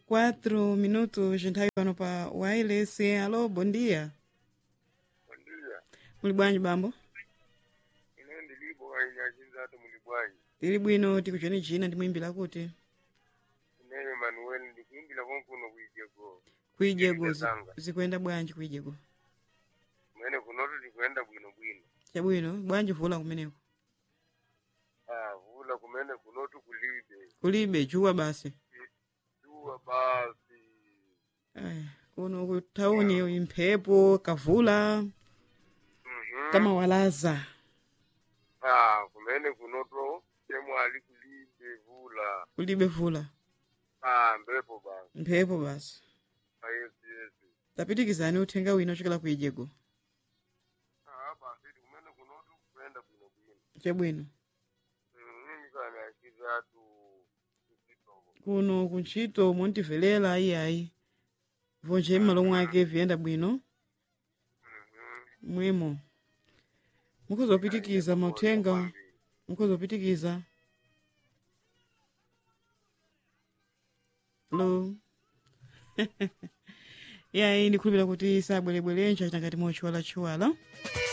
4 minutos nthawi pano pa wireless alo bondia Ndiya, muli bwanji bambo ine ndilipo kanyachinzatu muli bwanji. tili bwino tikuchoni china ndimwimbira kuti Ineyo Manuel ndikuimbira konkuno kuijeko. kuijego zi- Zanga. zikuyenda bwanji kuijego Mwene kunotu tikuenda bwino bwino. chabwino bwanji vula kumeneko Ah, vula kumene kunotu kulibe. kulibe chuwa basi Tuwa basi. Aya, kuno ku tauni imphepo kavula Mhm. kama walaza Ah, kumene kunotu temwali kulibe vula. kulibe vula Ah, mbepo basi. mphepo basi Ah, yes, yes. tapitikizani uthenga wina ochokera kuijego Ah, basi kumene kunotu kuenda bwino bwino. chabwino Mhm, kanyachinzatu kuchitoko. kuno kuntchito montivelela ayiayi vonje m'malo mwake viyenda bwino Mhm. mwimo mukhuzopitikiza mauthenga mukhuzopitikiza lo yayi ndikhulupira kuti sabwerebwere nchachita ngati mochiwalachiwala